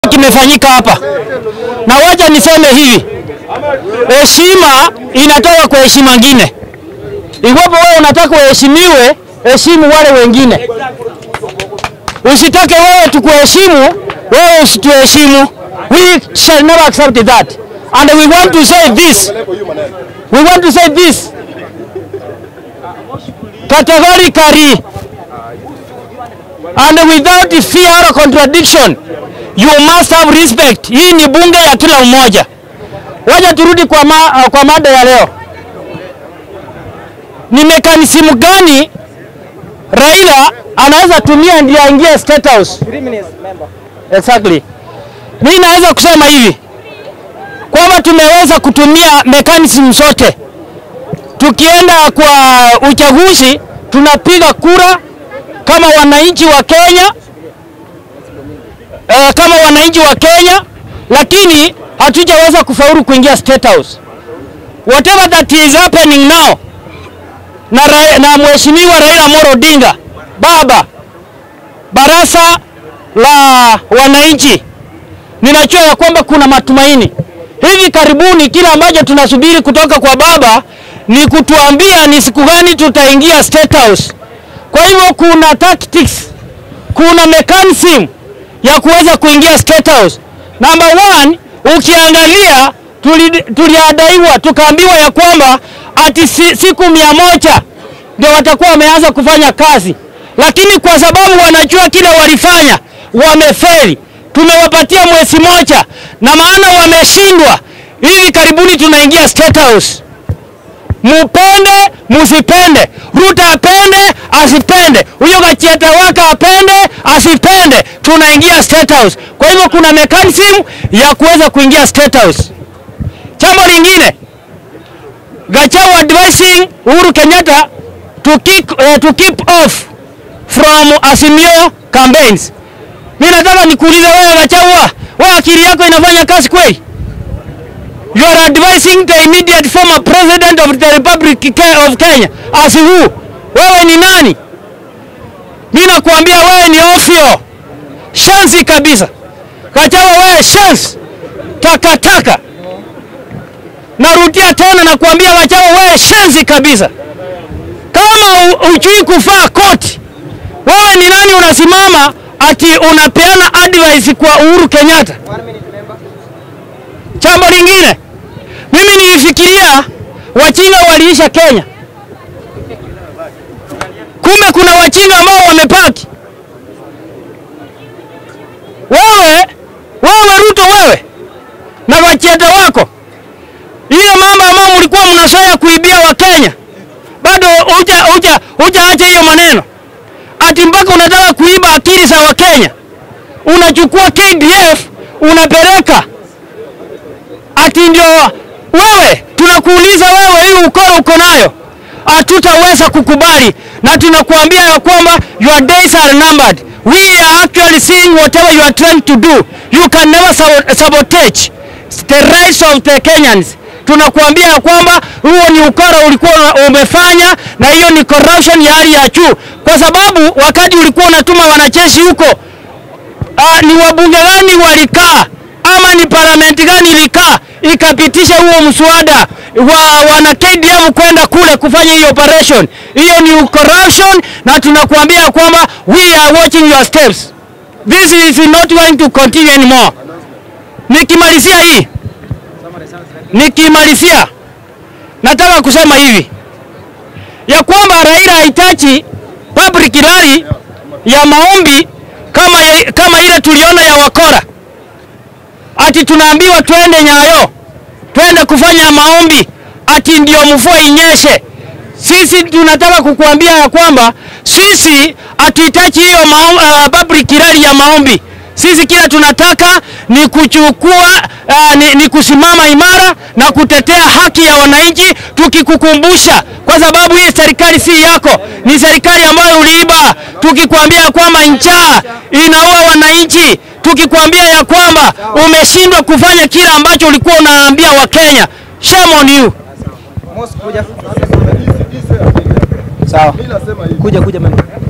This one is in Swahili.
kimefanyika hapa, na wacha niseme hivi, heshima inatoka kwa heshima ngine. Iwapo wewe unataka uheshimiwe, heshimu wale wengine. Usitake wewe tukuheshimu, wewe usituheshimu. We shall never accept that. And we want to say this. We want to say this categorically and without fear or contradiction. You must have respect. Hii ni bunge ya kila mmoja. Wacha turudi kwa, ma, kwa mada ya leo. Ni mekanisimu gani Raila anaweza tumia ndio aingie State House? Exactly. Mimi naweza kusema hivi kwamba tumeweza kutumia mechanism zote. Tukienda kwa uchaguzi, tunapiga kura kama wananchi wa Kenya eh, kama wananchi wa Kenya, lakini hatujaweza kufaulu kuingia State House. Whatever that is happening now na, Ra- na mheshimiwa Raila Amolo Odinga baba baraza la wananchi, ninajua ya kwamba kuna matumaini. Hivi karibuni kile ambacho tunasubiri kutoka kwa baba ni kutuambia ni siku gani tutaingia State House. Kwa hivyo kuna tactics, kuna mechanism ya kuweza kuingia State House. Number one, ukiangalia tuli- tuliadaiwa tukaambiwa ya kwamba ati si, siku mia moja ndio watakuwa wameanza kufanya kazi, lakini kwa sababu wanajua kile walifanya wamefeli. Tumewapatia mwezi moja, na maana wameshindwa. Hivi karibuni tunaingia State House mupende musipende, Ruto apende asipende, huyo Gachieta waka apende asipende, tunaingia State House. Kwa hivyo kuna mechanism ya kuweza kuingia State House. Jambo lingine, Gachagua advising Uhuru Kenyatta to keep, uh, to keep off from Azimio campaigns. Mimi nataka nikuulize wewe Gachagua, wewe akili yako inafanya kazi kweli? You are advising the immediate former president of the Republic Ke- of Kenya as who? Wewe ni nani? Mimi nakuambia wewe ni ofyo, shansi kabisa. Gachagua wewe shansi, takataka. Narudia tena nakuambia Gachagua wewe shansi kabisa. Kama u- hujui kuvaa koti, wewe ni nani unasimama ati unapeana advice kwa Uhuru Kenyatta? Jambo lingine, mimi nilifikiria wachinga waliisha Kenya, kumbe kuna wachinga ambao wamepaki. Wewe wewe Ruto, wewe na Gachieta wako, ile mambo ambayo mlikuwa mnazoea kuibia Wakenya, bado huja huja hujaacha hiyo maneno, ati mpaka unataka kuiba akili za Wakenya, unachukua KDF unapeleka ati ndio wewe, tunakuuliza wewe, hii ukoro uko nayo, hatutaweza kukubali, na tunakuambia ya kwamba your days are numbered. We are actually seeing whatever you are trying to do. You can never sabo- sabotage the rights of the Kenyans. Tunakuambia ya kwamba huo ni ukora ulikuwa una- umefanya, na hiyo ni corruption ya hali ya juu, kwa sababu wakati ulikuwa unatuma wanajeshi huko Ah, ni wabunge gani walikaa ama ni parlamenti gani ilikaa ikapitisha huo mswada wa wana KDF kwenda kule kufanya hiyo operation? Hiyo ni corruption, na tunakuambia kwamba we are watching your steps. This is not going to continue anymore. Nikimalizia hii, nikimalizia nataka kusema hivi ya kwamba Raila hahitaji public rally ya maombi kama, kama ile tuliona ya wakora, ati tunaambiwa twende Nyayo, twende kufanya maombi, ati ndio mvua inyeshe. Sisi tunataka kukuambia ya kwamba sisi hatuhitaji hiyo maom- uh, public rally ya maombi. Sisi kila tunataka ni kuchukua uh, ni, ni kusimama imara na kutetea haki ya wananchi, tukikukumbusha kwa sababu hii serikali si yako, ni serikali ambayo uliiba, tukikwambia kwamba njaa inaua wananchi, tukikwambia ya kwamba umeshindwa kufanya kile ambacho ulikuwa unaambia Wakenya. Shame on you. Sawa. Kuja kuja mama.